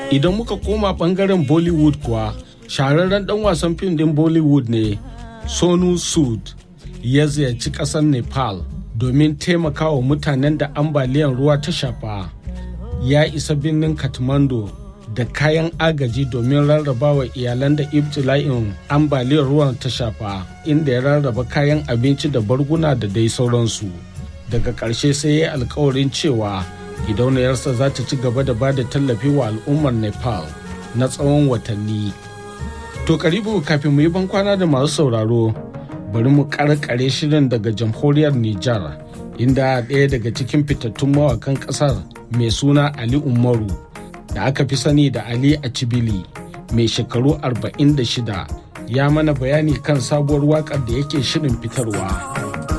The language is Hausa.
idan muka koma bangaren bollywood kuwa shahararren dan wasan fim din bollywood ne sonu sud ya ziyarci kasar nepal domin taimakawa mutanen da ambaliyan ruwa ta shafa ya isa birnin kathmandu da kayan agaji domin rarrabawa iyalan da ibtila'in ambaliyar ruwan ta shafa inda ya rarraba kayan abinci da barguna da dai sauransu daga ƙarshe sai ya yi alkawarin cewa gidauniyarsa za ta ci gaba da ba da tallafi wa al'ummar nepal na tsawon watanni to karibu kafin mu yi bankwana da masu sauraro bari mu karkare shirin daga jamhuriyar nijar inda ɗaya daga cikin fitattun mawakan ƙasar mai suna ali umaru da aka fi sani da ali a cibili mai shekaru 46 ya mana bayani kan sabuwar waƙar da yake shirin fitarwa.